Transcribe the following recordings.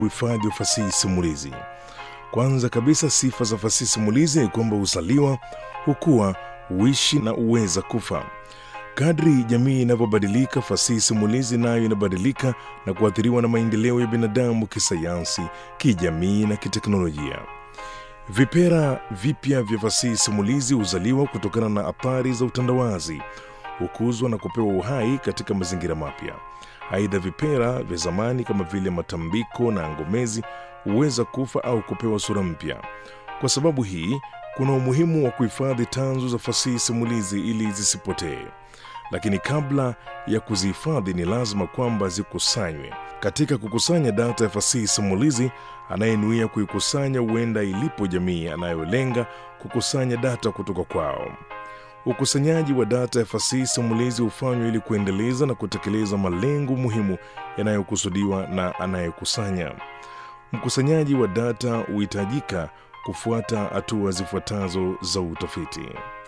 uhifadhi wa fasihi simulizi. Kwanza kabisa, sifa za fasihi simulizi ni kwamba huzaliwa, hukua, huishi na huweza kufa. Kadri jamii inavyobadilika, fasihi simulizi nayo inabadilika na kuathiriwa na maendeleo ya binadamu kisayansi, kijamii na kiteknolojia. Vipera vipya vya fasihi simulizi huzaliwa kutokana na athari za utandawazi, hukuzwa na kupewa uhai katika mazingira mapya. Aidha, vipera vya zamani kama vile matambiko na ngomezi huweza kufa au kupewa sura mpya. Kwa sababu hii, kuna umuhimu wa kuhifadhi tanzu za fasihi simulizi ili zisipotee. Lakini kabla ya kuzihifadhi, ni lazima kwamba zikusanywe. Katika kukusanya data ya fasihi simulizi, anayenuia kuikusanya huenda ilipo jamii anayolenga kukusanya data kutoka kwao. Ukusanyaji wa data ya fasihi simulizi hufanywa ili kuendeleza na kutekeleza malengo muhimu yanayokusudiwa na anayekusanya. Mkusanyaji wa data huhitajika kufuata hatua zifuatazo za utafiti.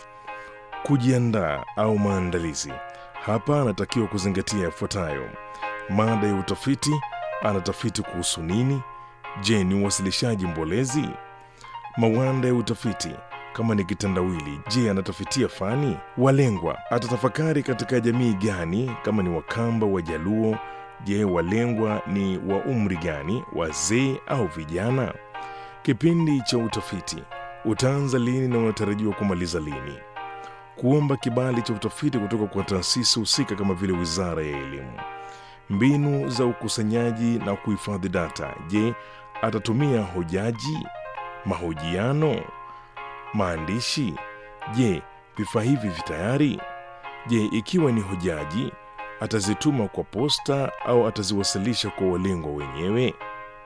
Kujiandaa au maandalizi. Hapa anatakiwa kuzingatia yafuatayo: mada ya utafiti, anatafiti kuhusu nini? Je, ni uwasilishaji mbolezi? Mawanda ya utafiti kama ni kitandawili, je, anatafitia fani? Walengwa, atatafakari katika jamii gani? Kama ni Wakamba, Wajaluo, je, walengwa ni wa umri gani, wazee au vijana? Kipindi cha utafiti utaanza lini na unatarajiwa kumaliza lini? Kuomba kibali cha utafiti kutoka kwa taasisi husika kama vile Wizara ya Elimu. Mbinu za ukusanyaji na kuhifadhi data. Je, atatumia hojaji, mahojiano, maandishi? Je, vifaa hivi vitayari? Je, ikiwa ni hojaji, atazituma kwa posta au ataziwasilisha kwa walengwa wenyewe?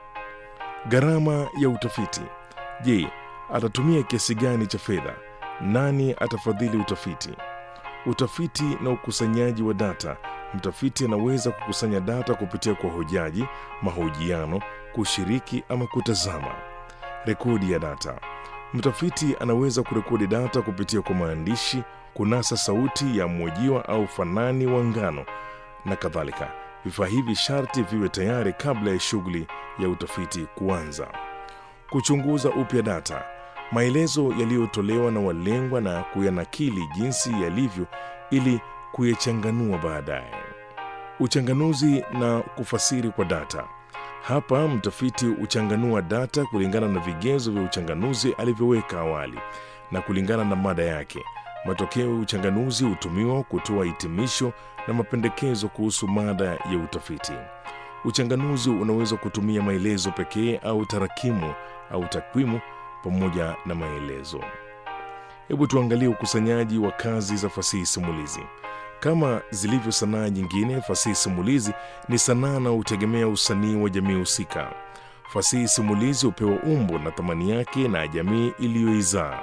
Gharama ya utafiti. Je, atatumia kiasi gani cha fedha? Nani atafadhili utafiti? Utafiti na ukusanyaji wa data. Mtafiti anaweza kukusanya data kupitia kwa hojaji, mahojiano, kushiriki ama kutazama. Rekodi ya data. Mtafiti anaweza kurekodi data kupitia kwa maandishi, kunasa sauti ya mhojiwa au fanani wa ngano na kadhalika. Vifaa hivi sharti viwe tayari kabla ya shughuli ya utafiti kuanza. Kuchunguza upya data maelezo yaliyotolewa na walengwa na kuyanakili jinsi yalivyo ili kuyachanganua baadaye. Uchanganuzi na kufasiri kwa data. Hapa mtafiti huchanganua data kulingana na vigezo vya uchanganuzi alivyoweka awali na kulingana na mada yake. Matokeo ya uchanganuzi hutumiwa kutoa hitimisho na mapendekezo kuhusu mada ya utafiti. Uchanganuzi unaweza kutumia maelezo pekee au tarakimu au takwimu pamoja na maelezo. Hebu tuangalie ukusanyaji wa kazi za fasihi simulizi. Kama zilivyo sanaa nyingine, fasihi simulizi ni sanaa na hutegemea usanii wa jamii husika. Fasihi simulizi hupewa umbo na thamani yake na jamii iliyoizaa.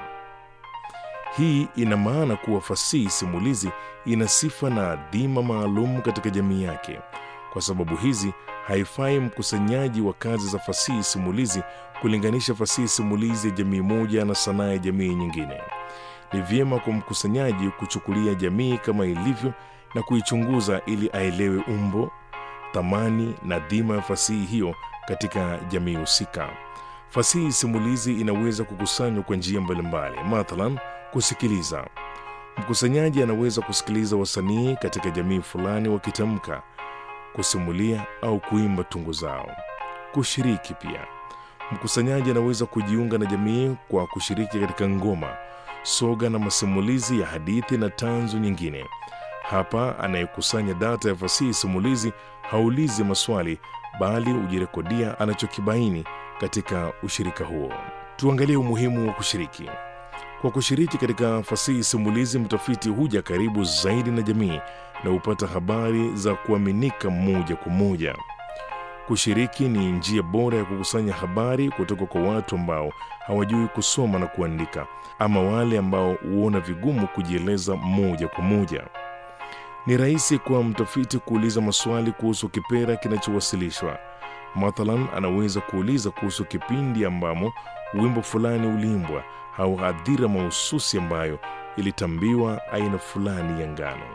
Hii ina maana kuwa fasihi simulizi ina sifa na adhima maalum katika jamii yake. Kwa sababu hizi haifai mkusanyaji wa kazi za fasihi simulizi kulinganisha fasihi simulizi ya jamii moja na sanaa ya jamii nyingine. Ni vyema kwa mkusanyaji kuchukulia jamii kama ilivyo na kuichunguza ili aelewe umbo, thamani na dhima ya fasihi hiyo katika jamii husika. Fasihi simulizi inaweza kukusanywa kwa njia mbalimbali, mathalan kusikiliza. Mkusanyaji anaweza kusikiliza wasanii katika jamii fulani wakitamka kusimulia au kuimba tungo zao. Kushiriki pia, mkusanyaji anaweza kujiunga na jamii kwa kushiriki katika ngoma, soga na masimulizi ya hadithi na tanzu nyingine. Hapa anayekusanya data ya fasihi simulizi haulizi maswali, bali hujirekodia anachokibaini katika ushirika huo. Tuangalie umuhimu wa kushiriki. Kwa kushiriki katika fasihi simulizi, mtafiti huja karibu zaidi na jamii na hupata habari za kuaminika moja kwa moja. Kushiriki ni njia bora ya kukusanya habari kutoka kwa watu ambao hawajui kusoma na kuandika, ama wale ambao huona vigumu kujieleza moja kwa moja. Ni rahisi kwa mtafiti kuuliza maswali kuhusu kipera kinachowasilishwa. Mathalan, anaweza kuuliza kuhusu kipindi ambamo wimbo fulani uliimbwa au hadhira mahususi ambayo ilitambiwa aina fulani ya ngano.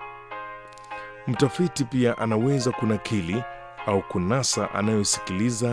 Mtafiti pia anaweza kunakili au kunasa anayosikiliza